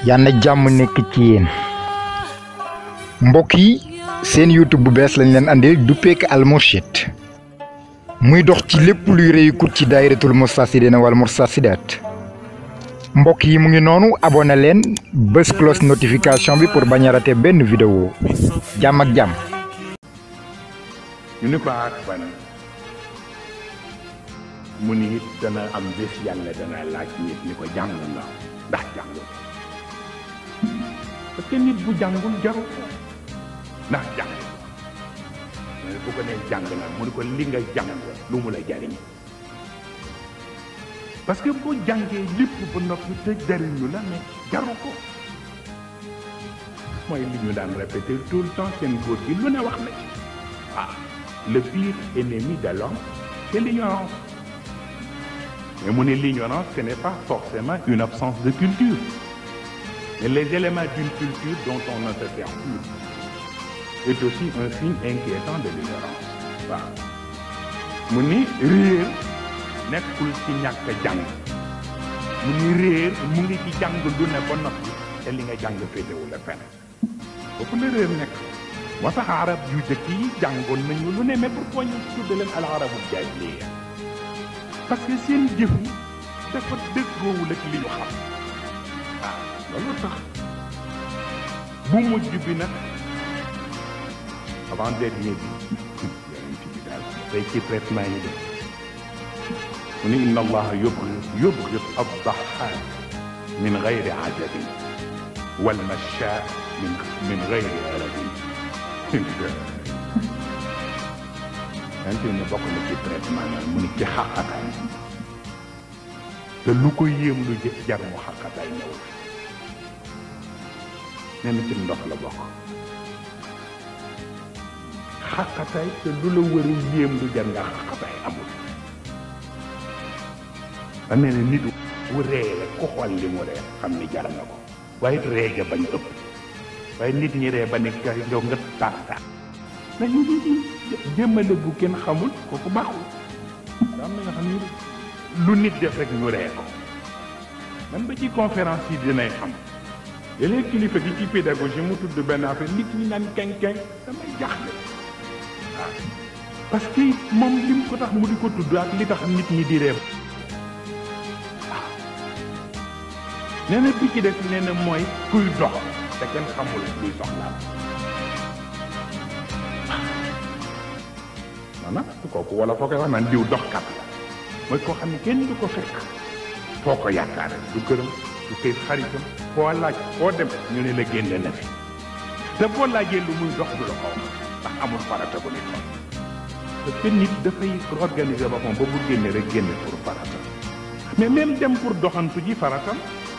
yal na jàmm nekk ci yéen mbokk yi seen youtube bu bees lañ leen andil duppeek Al Mourchid muy dox ci lépp luy réykut ci daayiratul Moustarchidina wal Moustarchidaat mbokk yi mu ngi noonu abonné leen bés cloche notification bi pour bañ a rater benn vidéo jàmm ak jàmm ñu ni ko ak ban mu ni it dana am bés yàlla dana laaj nit ni ko jàng nga ndax jàngul parce que nit bu jàngul jaru ko ndax jàng mais bu ko nee jàng na mu ni ko li nga jàng lu mu la jariñ parce que boo jàngee lépp ba noppi te jariñu la mais jaru ko mooy li ñu daan répéter tout le temps seen góor gi lu ne wax na ci waaw le pire ennemi de l'homme c'est l'ignorance mais mu ne l'ignorance ce n'est pas forcément une absence de culture mais les éléments d'une culture dont on ne se sert plus est aussi un signe inquiétant de l'ignorance waaw mu ni réer nekkul ci ñàkk jàng mu ni réer mu ngi ci jàng lu ne ba noppi te li nga jàng féetewu la fenn foofu la réer nekk moo tax arab yu jëkk yi jàngoon nañu lu ne mais pourquoi ñu tudde leen al arabul jaahiliya parce que seen jëf yi dafa dëggoowul ak li ñu xam waaw loolu tax bu mujj bi nag avant dernier bi yonent bi daal day ci traitement yi de mu ni inna allaha yubghid yubghid ad-dahhaak min gayri ajabin wal mashshaa min min gayri arabin yonent ne bokk na ci traitement nag mu ni ci xaqataay te lu ko yéem lu jar mu xaqataay ñëw nee na ci ndox la bokk xaqataay te lu la war a yéem lu jar nga xaqataay amul ba nee na nit bu ree rek ku xool li mu ree xam ni jar na ko waaye it ree ga bañ ëpp waaye nit ñi ree ba ne ka yow nga taar taar mais ñu jëmmale bu kenn xamul kooku baaxul am na nga xam ni lu nit def rek ñu ree ko man ba ci conférence yi dinay xam léeg-léeg kilifa gi ci pédagogie mu tudd benn affaire nit ñi naan kenken damay jaxle waaw parce que moom lim ko tax mu di ko tudd ak li tax nit ñi di reew waaw nee na bi ci def nee na mooy kuy dox te kenn xamul luy soxlaam maanaam kooku wala foo koy wax naan diw doxkat la mooy koo xam ne kenn du ko fekk foo ko yaakaare du këram du koy xaritam foo laaj foo dem ñu ne la génne na fi te boo laajee lu muy dox du la ko wax ndax amul farata bu nit wax parce que nit dafay organiser boppam ba bu génne rek génne pour farata mais même dem pour doxantu ji faratam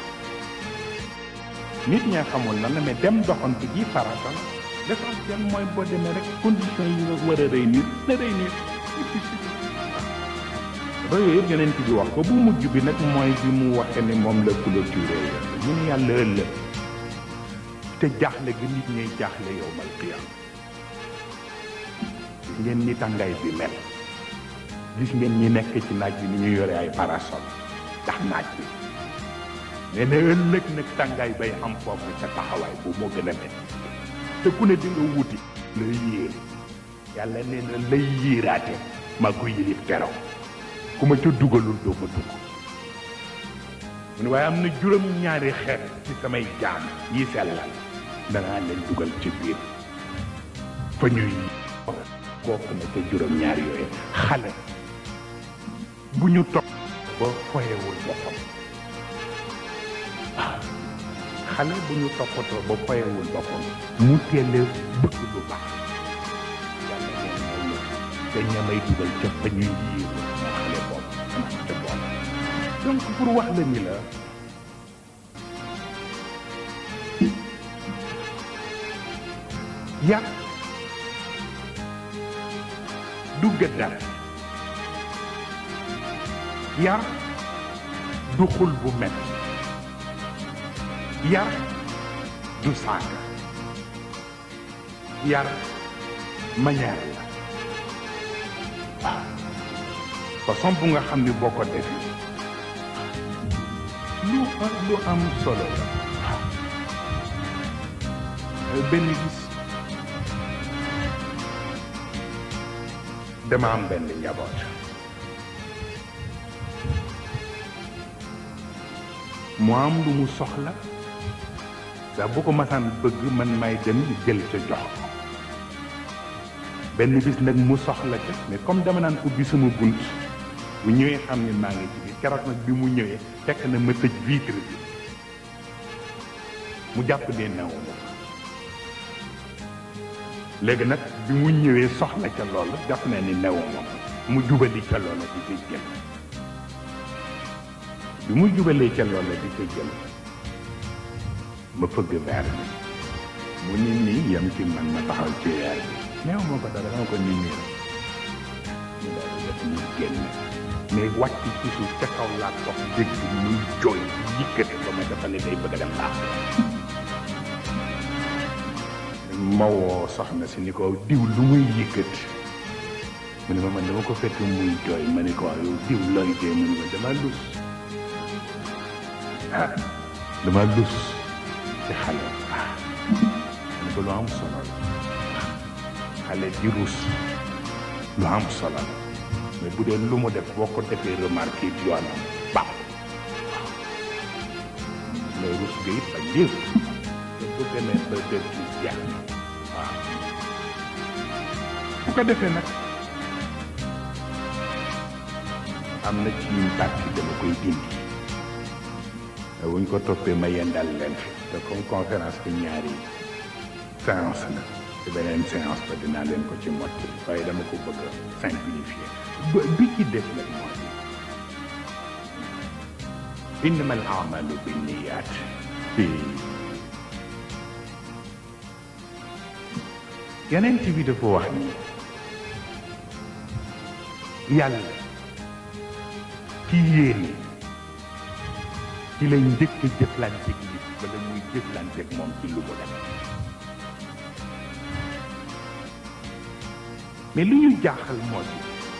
nit ñaa xamul lan la mais dem doxantu ji faratam l'essentiel mooy boo demee rek conditions yi nga war a réunir na réunir ba yooyu yëpp yonent bi wax ko bu mujj bi nag mooy bi mu waxee ni moom la clôturé mu ne yàlla ëllëg te jaaxle gi nit ñuy jaaxle yow mal qiyaam gis ngeen ni tàngaay bi mel gis ngeen ñi nekk ci naaj bi ni ñu yore ay parasol ndax naaj bi nee na ëllëg nag tàngaay bay am foofu ca taxawaay bu moo gën a métti te ku ne di nga wuti lay yéer yàlla nee na lay yiiraate maa ko yilif keroog ku ma ca dugalul doo ma dugg mu ne waaye am na juróom ñaari xeet ci samay jaam yi sellal danaa leen dugal ci biir fa ñuy bokk na ca juróom ñaari yooyu xale bu ñu topp ba foyewul boppam waaw xale bu ñu toppatoo ba foyewul boppam mu teele bëgg lu baax yàlla neen mooy te ñamay dugal ca fa ñuy yiir moo xale boobu dana ca boole donc pour wax la ni la yar du gëddal yar du xul bu mel yar du saaga yar manière la waaw façon bu nga xam ni boo ko defee lu lu am solo la waaw benn gis dama am benn njaboot mu am lu mu soxla ndax bu ko masaan bëgg man may dem jël ca jox ko benn bis nag mu soxla ca mais comme dama naan ubbi sama bunt bu ñëwee xam ne maa ngi ci biir keroog nag bi mu ñëwee fekk na ma tëj vitre bi mu jàpp ne newu ma léegi nag bi mu ñëwee soxla ca loolu jàpp na ni newu ma mu jubali ca loolu di koy jël bi mu jubalee ca loolu di koy jël ma fëgg verre bi mu ni nii yem ci man ma taxaw ci verre bi neew ma ko dara dama ko nii nii rek mu daal di def ñu génn mais wàcc ci suuf ca kaw laa toog dégg muy jooy yëkkati ko ma dafa ne day bëgg a dem laax ma woo soxna si ni ko diw lu muy yëkkati mu ne ma man dama ko fekk muy jooy ma ne ko yow diw looy dee mu ne ma dama lus ah dama lus ci xale ah ma ne ko lu am solo la xale di rus lu am solo la mais bu dee lu mu def boo ko defee remarqué yoonam baax mais rus ga it ak diir te bu demee ba dër ci jeex waaw bu ko defee nag am na ci une partie dama koy dindi te wuñ ko toppee ma yendal leen fi te comme conférence bi ñaari séance la te beneen séance ba dinaa leen ko ci motti waaye dama ko bëgg a simplifier bi ci def nag moo di innama al amalu binniyat yeneen bi dafa wax ni yàlla ci yéene ci lay njëkk a jëflanteeg nit bala muy jëflanteeg moom ci lu mu def mais lu ñu jaaxal moo di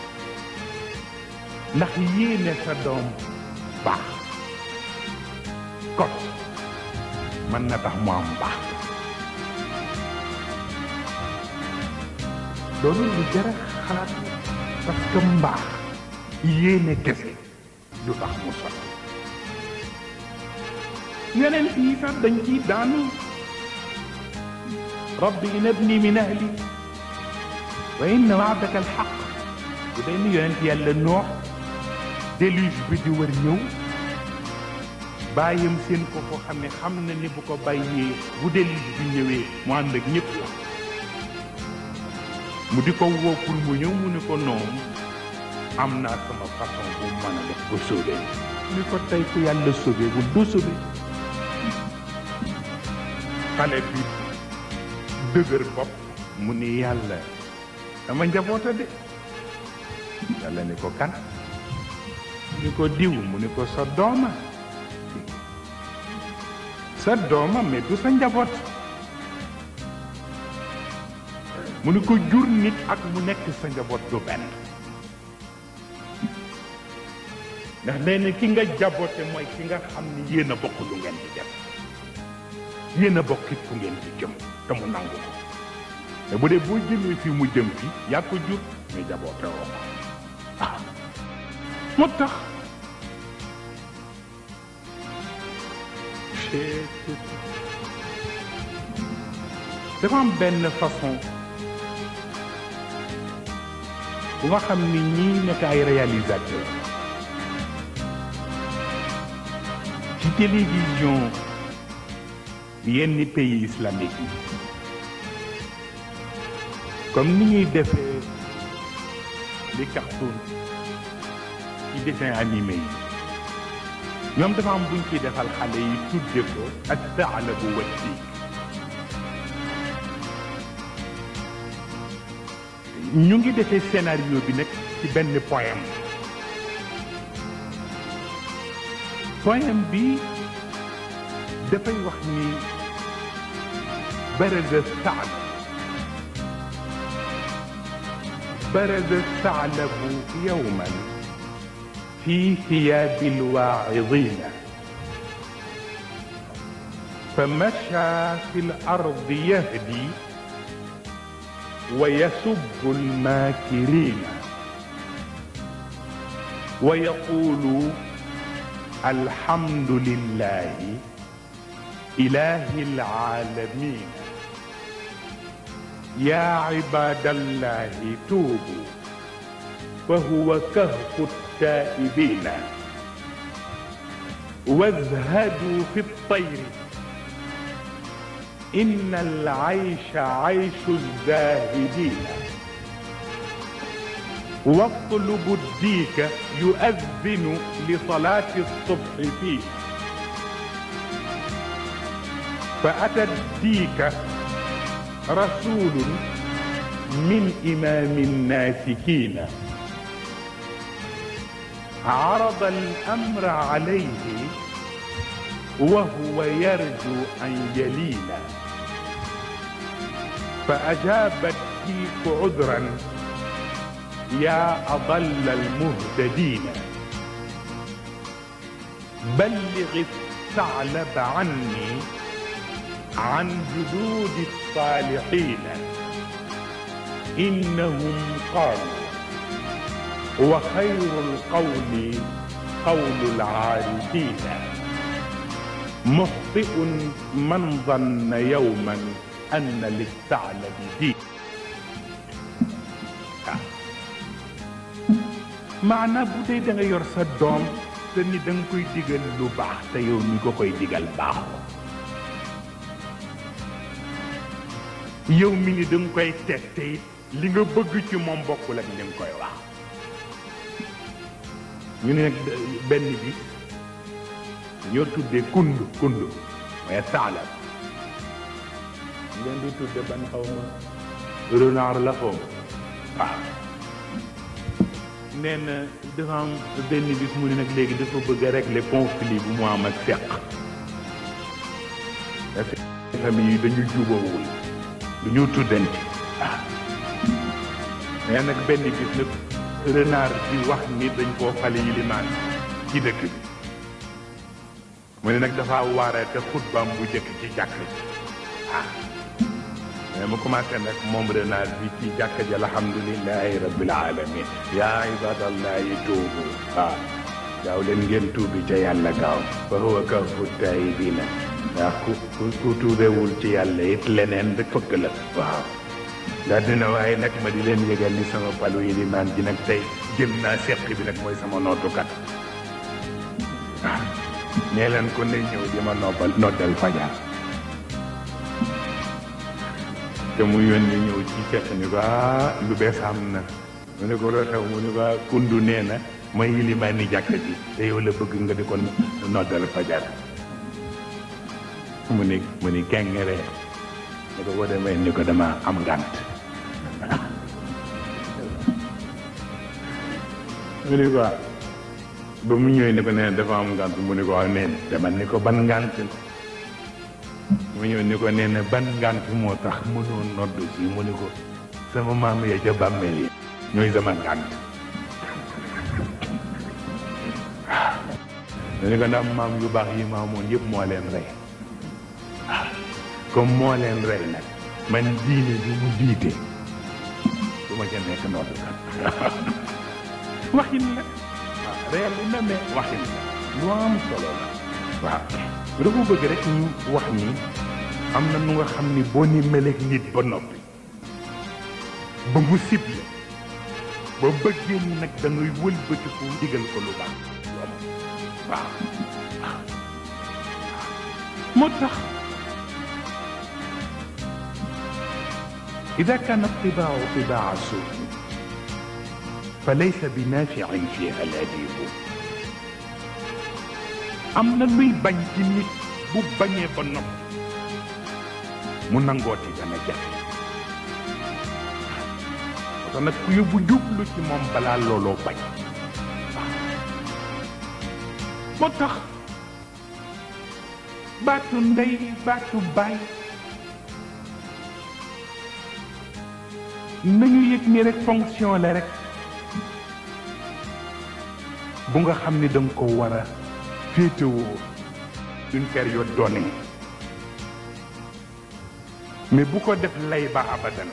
ndax yéene sa doom baax kot mën na tax mu am baax loolu lu jar a xalaat parce que mbaax yéene kese du tax mu sotti yeneen fii sax dañ ciy daanu rabbi inabni min ahli wa inna waadaka alxaq bu day ni yonent yàlla noox déluge bi di wër ñëw bàyyam seen ko ko xam ne xam na ni bu ko bàyyee bu déluge bi ñëwee mu ànd ak ñëpp la mu di ko woo pour mu ñëw mu ni ko noonu am naa sama façon bu mën a def ba sauvé ni ko tey ku yàlla sauvé bu du sauvé xale bi dëgër bopp mu ni yàlla dama njaboota de yàlla ni ko kan ni ko diw mu ni ko sa dooma sa dooma mais du sa njaboot mu ni ko jur nit ak mu nekk sa njaboot du benn ndax nee na ki nga jaboote mooy ki nga xam ni yéen a bokk lu ngeen di def yéen a bokk it fu ngeen di jëm te mu nangu ko te bu dee boo jëmee fii mu jëm fii yaa ko jur mais jaboote woo ko ah moo tax dafa am benn façon bu nga xam ni ñii nekk ay réalisateur ci télévision yenn pays islamique yi comme ni ñuy defee les cartoons ci dessin animé yi ñoom dafa am buñ ciy defal xale yi tudde ko ak saala bu wacciik ñu ngi defee scénario bi nag ci benn poème poème bi dafay wax ni baraza saal baraza saalabu yowman في ثياب الواعظين فمشى في الأرض يهدي ويسب الماكرين ويقول الحمد لله إله العالمين يا عباد الله توبوا فهو كهف التائبين وازهدوا في الطير إن العيش عيش الزاهدين واطلبوا الديك يؤذن لصلاة الصبح فيه فأتى الديك رسول من إمام الناسكين عرض الأمر عليه وهو يرجو أن يلينا فأجاب الديك عذرا يا أضل المهتدين بلغ الثعلب عني عن جدود الصالحين إنهم قالوا وخير القول قول العارفين مخطئ من ظن يوما أن للثعلب دين maanaam bu dee da nga yor sa doom te ni da nga koy digal lu baax te yow mi ko koy digal baaxoo yow mi ni da nga koy teg te it li nga bëgg ci moom bokkul ak li nga koy wax ñu ne nag benn bi ñoo tuddee kund kund mooy saalab ngeen di tudde ban xaw ma renard la xaw ma waaw nee na dafa am benn bis mu ne nag léegi dafa bëgg a régler conflit bu mu am ak seq famille yi dañu jubawul duñu tuddante waaw mais nag benn bis nag renard bi wax ni dañ koo fale yilimaan ci dëkk bi mu ne nag dafa waaree te xutbaam bu jëkk ci jàkk ji ah mais mu commencé nag moom renard bi ci jàkk ji alhamdulilahi rabbil alamin yaa ibadallahi tuubu waaw gaaw leen ngeen tuubi ca yàlla gaaw fa huwa kafu taayibina ndax ku ku ku tuubewul ci yàlla it leneen rek fëkk la waaw daa dina waaye nag ma di leen yëgal ni sama palu yi limaan ji nag tey jël naa seq bi nag mooy sama nootukat waaw nee leen ko ne ñëw di ma noppal noddal fajar te mu yónni ñëw ci fekk ni ko ah lu bees am na mu ne ko loo xew mu ne ko ah kundu nee na may yilimaan ni jàkk ji te yow la bëgg nga di ko noddal fajar mu ni mu ni kengere ne ko boo demee ni ko dama am ngànt mu ni ko ba mu ñëwee ni ko nee dafa am ngànt mu ni ko waaw nee dama ni ko ban ngànt la mu ñëw ni ko nee na ban ngànt moo tax mënoo nodd si mu ni ko sama maam ya ca bàmmeel yi ñooy sama ngànt mu ni ko ndax maam yu baax yi maamoon yëpp moo leen rey comme moo leen rey nag man diine bi mu jiite du ma ca nekk noddkat waxin la waaw réel na mais waxin la lu am solo la waaw dafa bëgg rek ñu wax ni am na nu nga xam ni boo ni meleeg nit ba noppi ba mu ciblé ba bëggee ni nag da ngay wëlbatiku digal ko lu baax waaw waaw moo tax إذا كان الطباع طباع سوء فليس بنافع فيها الأديب am na luy bañ ci nit bu bañee ba nopp mu nangooti dana jafe parce que nag ku yóbbu jublu ci moom balaa looloo bañ moo tax baatu ndey baatu baay nañu yëg ni rek fonction la rek bu nga xam ni danga ko war a féetewoo une période donnée mais bu ko def lay ba abadan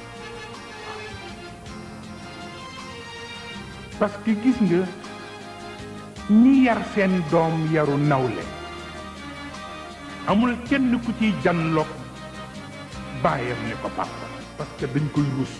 parce que gis nga ñi yar seen doom yaru nawle amul kenn ku ciy janloog baayam ni ko papa parce que dañ koy rus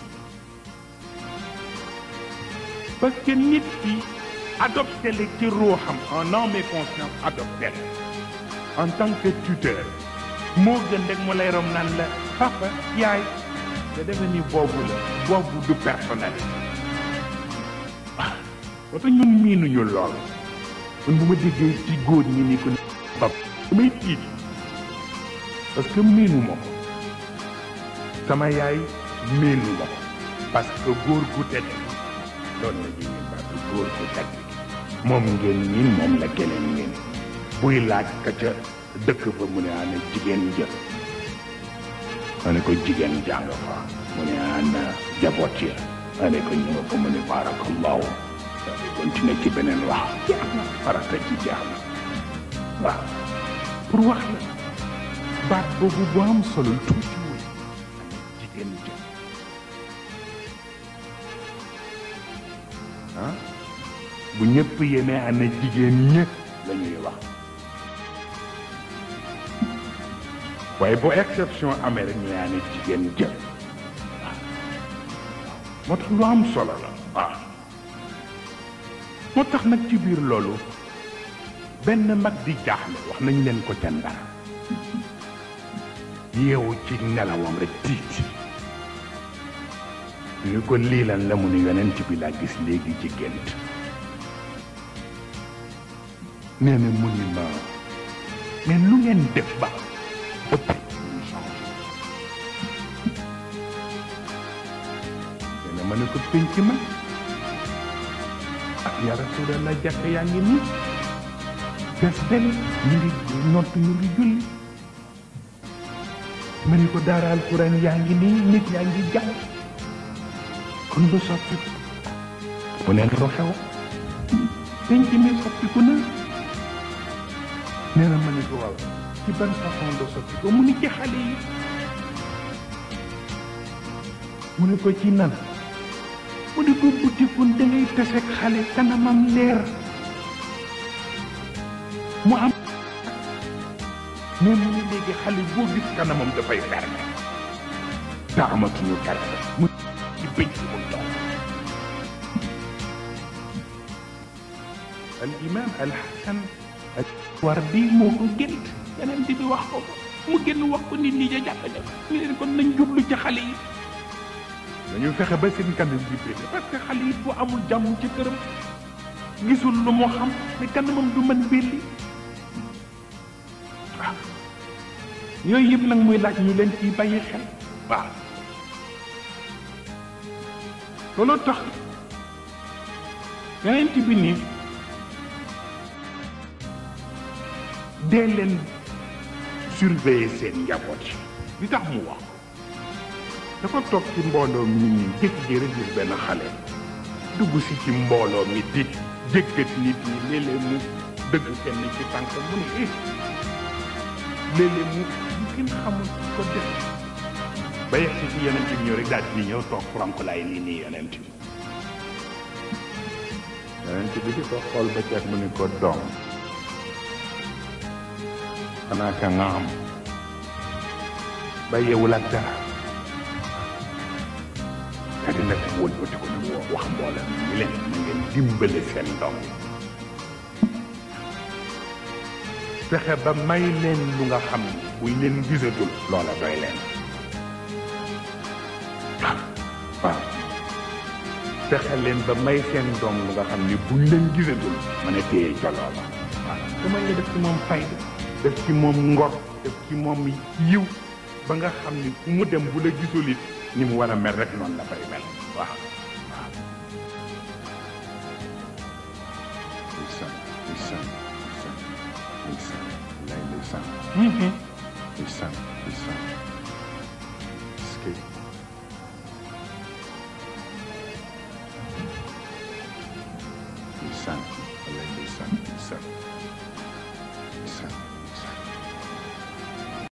parce que nit ki adopté la ci ruuxam en âme et conscience adopté la en tant que tuteur moo gën rek mu lay rom naan la papa yaay nga defe ni boobu la boobu du personnalité ah wata ñun miinuñu lool man bu ma déggee ci góor ñi ni ko pap damay tiit parce que miinu ma ko sama yaay miinu ma ko parce que góor gu tedd loolu la ñuy ñun parce que góor gu tedd moom ngeen miin moom la keneen miin buy laaj ka ca dëkk ba mu ne ana jigéen jë ma ne ko jigéen jàng fa mu ne ana jaboot ya ma ne ko ñëw ko mu ne barakallahu dafay continuer ci beneen wax jeex na farata ci jeex na waaw pour wax la baat boobu bu am solo tuutiwul ana jigéen jë ah bu ñëpp yéene ana jigéen ñë la ñuy wax waaye bu exception amee rek ñu ne jigéen jë waaw moo tax lu am solo la waaw moo tax nag ci biir loolu benn mag di jaaxle wax nañ leen ko ca ndar yeewu ci nelawam rek tiit ñu ko lii lan la mu ne yonent bi laa gis léegi ci gént nee na mu ni ma mais lu ngeen def ba ëpp ñu changé nee na ma ne ko pénc ma ak ya rasulallah jàkk yaa ngi nii fees del ñu ngi nott ñu ngi julli ma ne ko daara alquran yaa ngi nii nit yaa ngi jàng kon lu soppi mu ne lu xew penc mi soppiku na nee na ma ne ko waaw ci ban façon de soppi ko mu ni ci xale yi mu ne ko ci nan mu ne ko butikun da ngay taseeg xale kanamam leer mu am mais mu ne léegi xale boo gis kanamam dafay ferme te amatuñu kersa mu ci bëj mu toog al imam al hasan ak war di moo ko gént yeneen bi wax ko mu génn wax ko nit ñi ja jàpp ne ñu leen kon nañ jublu ci xale yi dañu fexe ba seen kanam di pété parce que xale yi bu amul jàmm ci këram gisul lu moo xam ne kanamam du mën belli waaw yooyu yëpp nag muy laaj ñu leen ciy bàyyi xel waaw loolu tax yeneen bi nii dee leen surveiller seen njaboot yi li tax mu wax dafa toog ci mbooloo mi nit ñi jékki-jékki rek gis benn xale dugg si ci mbooloo mi di jëkkat nit ñi léeg-léeg mu dëgg kenn ci tànk mu ne eh léeg-léeg mu mu kenn xamul ko def ba yegg si ci yonent bi ñëw rek daal di ñëw toog frankulaay nii nii yonent bi yonent bi di ko xool ba ceeb mu ne ko doom xanaa ka nga am ba yeewul ak dara kadi nag wëlbati ko nag wax mboolem mi leen na ngeen dimbale seen doom fexe ba may leen lu nga xam ne buñ leen gisatul loola doy leen waaw waaw fexe leen ba may seen doom lu nga xam ne buñ leen gisatul mën a téye ca loola waaw dama nga def ci moom fayda def ci moom ngor def ci moom yiw ba nga xam ni fu mu dem bu la gisul it ni mu war a mel rek noonu la fay mel waaw waaw ndeysaan ndeysaan ndeysaan ndeysaan wallaay ndeysaan ndeysaan ndeysaan est-ce que ndeysaan wallaay ndeysaan ndeysaan